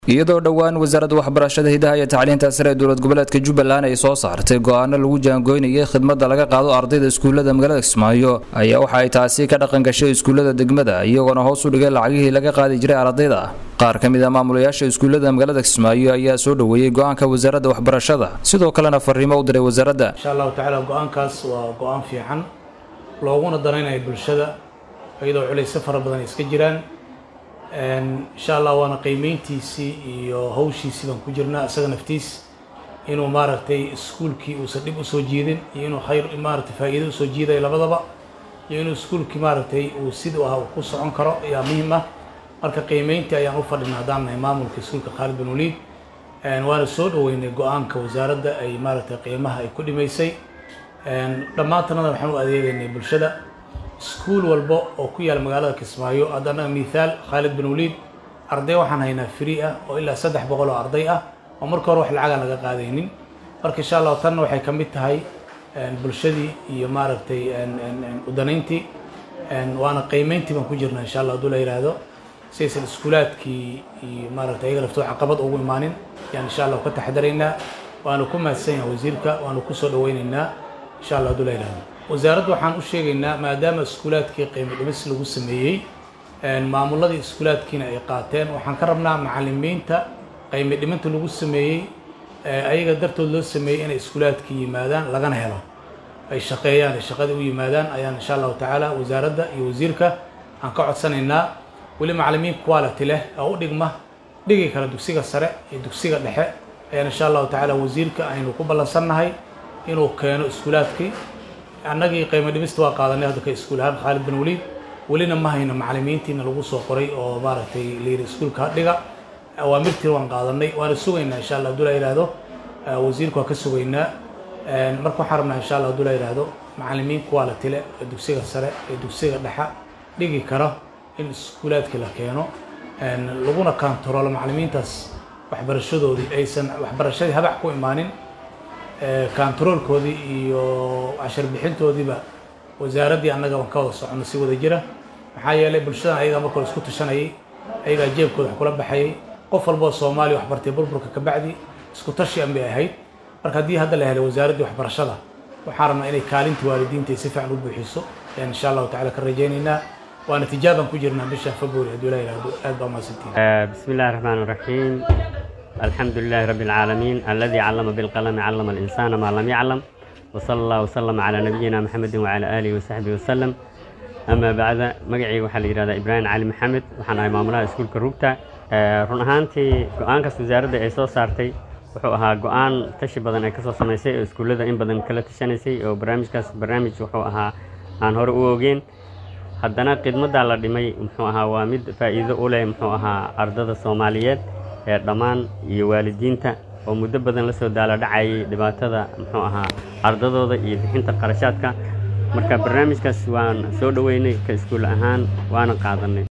iyadoo dhowaan wasaaradda waxbarashada hidaha iyo tacliinta sare ee dowlad goboleedka jubbaland ay soo saartay go-aano lagu jaangoynayay khidmadda laga qaado ardayda iskuullada magaalada kismaayo ayaa waxa ay taasi ka dhaqan gashay iskuullada degmada iyagoona hoos u dhigay lacagihii laga qaadi jiray ardayda qaar ka mid a maamulayaasha iskuullada magaalada kismaayo ayaa soo dhoweeyey go-aanka wasaaradda waxbarashada sidoo kalena fariimo u diray wasaaradda insha allahu tacaala go-aankaas waa go-aan fiican looguna danaynayo bulshada iyadoo culaysyo fara badan ay iska jiraan insha allah waana qiimeyntiisii iyo hawshiisii baan ku jirnaa isaga naftiis inuu maaragtay iskuulkii uusan dhib usoo jiidin iyo inuu khayr maaragtay faa'iido usoo jiidayo labadaba iyo inuu iskuulkii maaragtay uu siduu ahaa uu ku socon karo ayaa muhiim ah marka qiimeyntii ayaan u fadhinaa haddaan nahay maamulka iskuulka khaalid bin waliid waana soo dhoweynay go-aanka wasaaradda ay maaragtay qiimaha ay ku dhimaysay dhammaantanada waxaan u adeegaynay bulshada iskuul walba oo ku yaala magaalada kismaayo haddana mithaal khaalid bin waliid arday waxaan haynaa free ah oo ilaa saddex boqol oo arday ah oo marka hore wax lacagaan laga qaadaynin marka insha allahu tanna waxay ka mid tahay bulshadii iyo maaragtay udanayntii waana qiimeyntii baan ku jirnaa insha allah hadduu la yidhaahdo si aysan iskuulaadkii iyo maaragtay ayaga laftooda caqabad ugu imaanin yaan insha allah ka taxadaraynaa waanu ku mahadsan yahay wasiirka waanu ku soo dhaweynaynaa insha allah hadduu la yidhaahdo wasaaradda waxaan u sheegaynaa maadaama iskuulaadkii qiimo dhimis lagu sameeyey maamuladii iskuulaadkiina ay qaateen waxaan ka rabnaa macalimiinta qiimo dhiminta lagu sameeyey ayaga dartood loo sameeyey inay iskuulaadkii yimaadaan lagana helo ay shaqeeyaan ay shaqadii u yimaadaan ayaan insha allahu tacaala wasaaradda iyo wasiirka aan ka codsanaynaa weli macalimiin quality leh oo u dhigma dhigi kara dugsiga sare iyo dugsiga dhexe ayaan insha allahu tacaala wasiirka aynu ku ballansannahay inuu keeno iskuulaadkii annagii qiimo dhimista waa qaadanay hadda ka iskuul ahaan khaalid bin waliid welina ma hayno macalimiintiina lagu soo qoray oo maaragtay layidhi iskuulka dhiga awaamirtiina waan qaadanay waana sugaynaa insha allah hadduu la yidhaahdo wasiirka waa ka sugaynaa marka waxaan rabnaa insha allah hadduu la yidhaahdo macalimiin quality leh ee dugsiga sare ee dugsiga dhexa dhigi karo in iskuulaadkii la keeno laguna kaantaroolo macalimiintaas waxbarashadoodii aysan waxbarashadii habac ku imaanin kantaroolkoodii iyo cashar bixintoodiiba wasaaraddii annaga waan ka wada soconno si wada jira maxaa yeelay bulshadan ayagaa marka hore isku tashanayay ayagaa jeebkooda wax kula baxayay qof walboo soomaaliya wax bartay burburka ka bacdi isku tashi an bay ahayd marka haddii hadda la helay wasaaraddii waxbarashada waxaan rabnaa inay kaalintii waalidiinta si fiican u buuxiso ayaan insha allahu tacala ka rajaynaynaa waana tijaabaan ku jirnaa bisha february hadduu la yidhaahdo aad baa mahadsantihin bismi illahi raxmaan raxiim الحمد لله رب العالمين الذي علم بالقلم علم الإنسان ما لم يعلم وصلى الله وسلم على نبينا محمد وعلى آله وصحبه وسلم أما بعد مقعي وحال إرادة إبراهيم علي محمد وحنا إمامنا إسكول كروبتا run ahaantii go-aankaas wasaaradda ay soo saartay wuxuu ahaa go-aan tashi badan ay kasoo samaysay oo iskuullada in badan kala tashanaysay oo barnaamijkaas barnaamij wuxuu ahaa aan hore u ogeyn haddana khidmaddaa la dhimay muxuu ahaa waa mid faa'iido u leh muxuu ahaa ardada soomaaliyeed ee dhammaan iyo waalidiinta oo muddo badan la soo daala dhacayay dhibaatada muxuu ahaa ardadooda iyo bixinta qarashaadka marka barnaamijkaas waan soo dhoweynay ka iskuul ahaan waana qaadanay